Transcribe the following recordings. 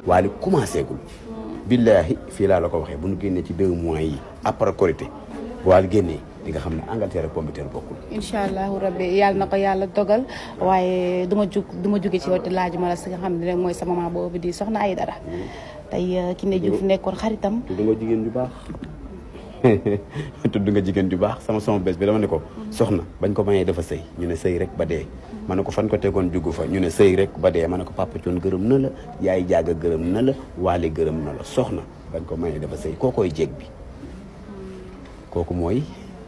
waali commencé gul billaahi fii laa la ko waxee bu ñu génnee ci deux mois yi après Korité bu waali génnee di nga xam ne Angleterre ak pompiteer bokkul incha allahu rabbi yàlla na ko yàlla dogal waaye du ma jug du ma jóge ci wati laaj ma la si nga xam ne rek mooy sa maman boobu di soxna ay dara tey ki ne Diouf nekkoon xaritam tudd nga jigéen ju baax tudd nga jigéen ju baax sama sama bés bi dama ne ko soxna bañ ko mayee dafa sëy ñu ne sëy rek ba dee ma ne ko fan ko tegoon jugu fa ñu ne sëy rek ba dee ma ne ko papa coon gërëm na la yaay jaaga gërëm na la waale gërëm na la soxna bañ ko mayee dafa sëy kookoy jéeg bi kooku mooy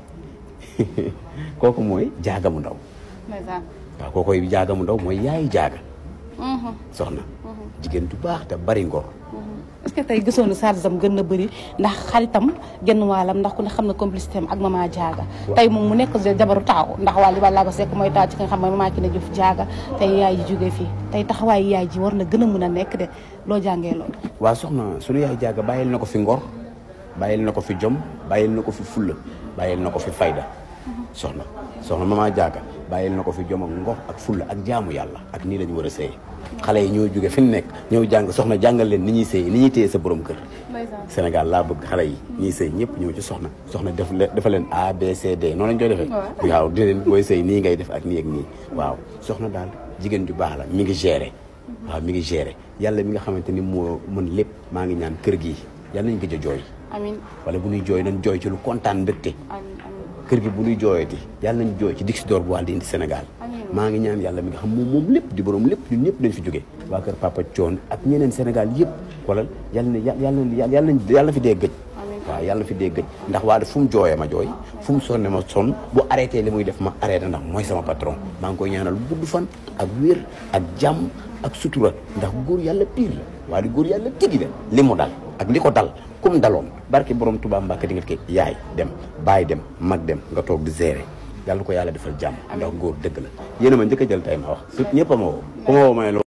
kooku mooy jaaga mu ndaw ndeysaan waaw kookoy jaaga mu ndaw mooy yaay jaaga soxna jigéen ju baax te bari ngor est-ce que tey gisoon na charge-am gën na bëri ndax xaritam genn waalam ndax ku ne xam na complicité am ak mama jaaga tey moom mu nekk jabaru taaw ndax wàllu wàllaa ko sekk mooy taaw ci nga xam mooy mama ki ne Diouf jaaga tey yaay ji jógee fii tey taxawaay yaay ji war na gën a mën a nekk de loo jàngee loolu waa soxna sunu yaay jaaga bàyyil na ko fi ngor bàyyil na ko fi jom bàyyil na ko fi fulla bàyyil na ko fi fayda soxna soxna mama jaaga bàyyil na ko fi jom ak ngor ak fulla ak jaamu yàlla ak nii lañu war a sëy xale yi ñoo jóge fi mu nekk ñëw jàng soxna jàngal leen ni ñuy sëy ni ñuy téye sa borom kër Sénégal laa bëgg xale yi ñuy sëy ñëpp ñëw ci soxna soxna def dafa leen A B C D noonu lañ koy defee waaw di leen booy sëy nii ngay def ak nii ak nii waaw soxna daal jigéen ju baax la mi ngi géré waaw mi ngi géré yàlla mi nga xamante ni moo mën lépp maa ngi ñaan kër gi yàlla nañ gëj a jooy amiin wala bu ñuy jooy nañ jooy ci lu kontaan mbégte amiin amiin kër gi bu ñuy jooyati yàlla nañ jooy ci Dix d'or bu wàll di indi Sénégal maa ngi ñaan yàlla mi nga xam moom moom lépp di borom lépp ñun ñëpp dañ fi jóge waa kër Papa Thion ak ñeneen Sénégal yëpp xoolal yàlla na yàlla na yàlla na yàlla fi dee gëj waaw yàlla na fi dee gëj ndax waa de fu mu jooyee ma jooy fu mu sonne ma sonn bu arrêté li muy def ma arrêté ndax mooy sama patron maa ngi koy ñaanal gudd fan ak wér ak jàmm ak sutura ndax góor yàlla piir la waa di góor yàlla tigi la li mu dal ak li ko dal kum daloon barke borom Tuubaa Mbàkke di nga ko yaay dem baay dem mag dem nga toog di gérer yàlla ko yàlla defal jàmm ndax góor dëgg la yéen a ma njëkk a jël tay ma wax su ñëpp a ma woo ku ma woo ma ne